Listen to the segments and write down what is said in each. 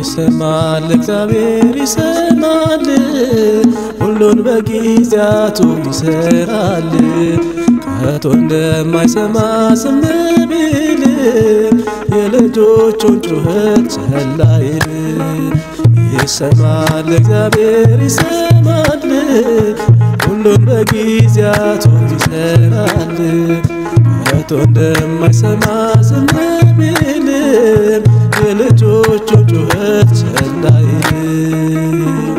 ይሰማል እግዚአብሔር ይሰማል፣ ሁሉን በጊዜያቱ ይሰራል። ከቶ እንደማይሰማ ዝም ቢል የልጆቹን ጩኸት ቸል አይል። ይሰማል እግዚአብሔር ይሰማል፣ ሁሉን በጊዜያቱ ይሰራል። ከቶ እንደማይሰማ ዝም ቢል የልጆቹን ጩኸት ቸል አይል።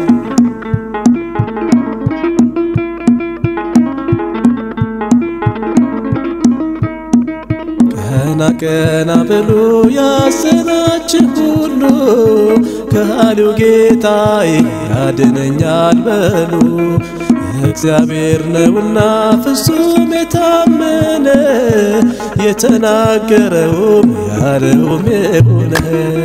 ቀና ቀና ብሎ ያዘናችሁ ሁሉ ከሃሊው ጌታዬ ያድነኛል በሉ። እግዚአብሔር ነውና ፍጹም የታመነ የተናገረውም ያለውም የሆነ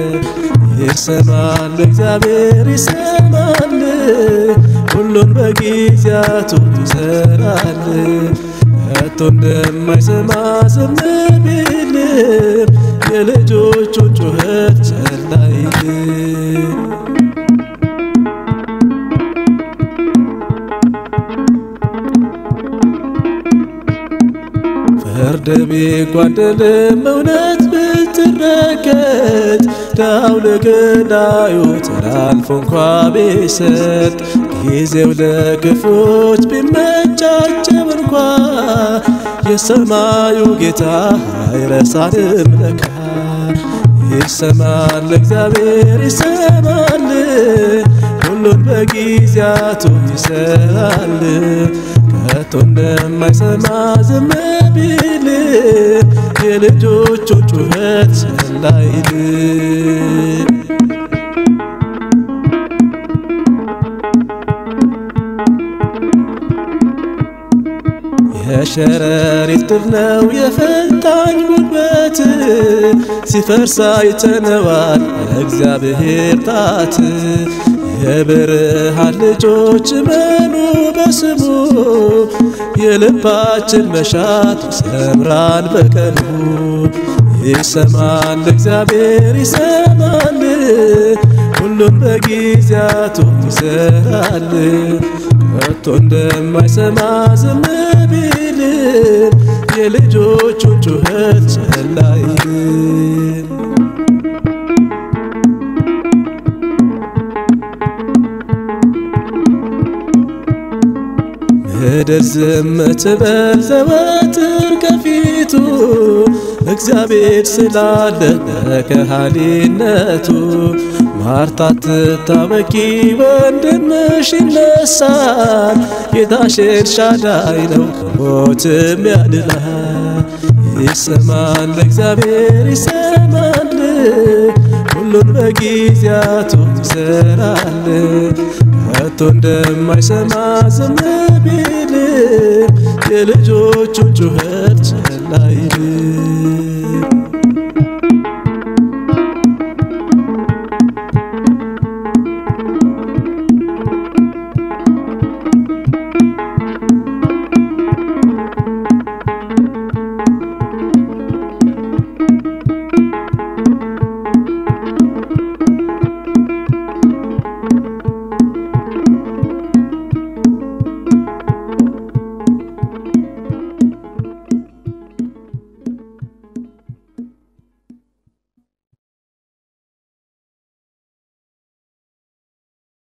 ይሰማል እግዚአብሔር ይሰማል፣ ሁሉን በጊዜያቱ ይሰራል። ከቶ እንደማይሰማ ዝም ቢል የልጆቹን ጩኸት ቸል አይል። ፍርድ ቢጓደልም እውነት ብትረገጥ ዳው ለገዳዩ ተላልፎ እንኳ ቢሰጥ ጊዜው ለክፎች ቢመቻቸው እንኳ የሰማዩ ጌታ አይረሳንም ለካ። ይሰማል እግዚአብሔር ይሰማል፣ ሁሉን በጊዜያቱ ይሰራል። ከቶ እንደማይሰማ ዝም ቢል የልጆቹን ጩኸት ቸል አይል። የሸረሪት ድር ነው የፈታኝ ጉልበት ሲፈርስ አይተነዋል እግዚአብሔር ጣት። የብርሃን ልጆች መኑ በስሙ የልባችን መሻት ይሰምራል በቀኑ። ይሰማል እግዚአብሔር ይሰማል፣ ሁሉም በጊዜያቱ ይሰራል። ከቶ እንደማይሰማ ዝም ቢል የልጆቹን ጩኸት ቸል አይል። ምድር ዝም ትበል ዘወትር ከፊቱ እግዚአብሔር ስላለ በከሃሊነቱ ማርታ ትታወቂ ወንድምሽ ይነሳል። ጌታሽ ኤልሻዳይ ነው ከሞትም ያድናል። ይሰማል እግዚአብሔር ይሰማል፣ ሁሉን በጊዜያቱ ይሰራል። ከቶ እንደማይሰማ ዝም ቢል የልጆቹን ጩኸት ቸል አይል።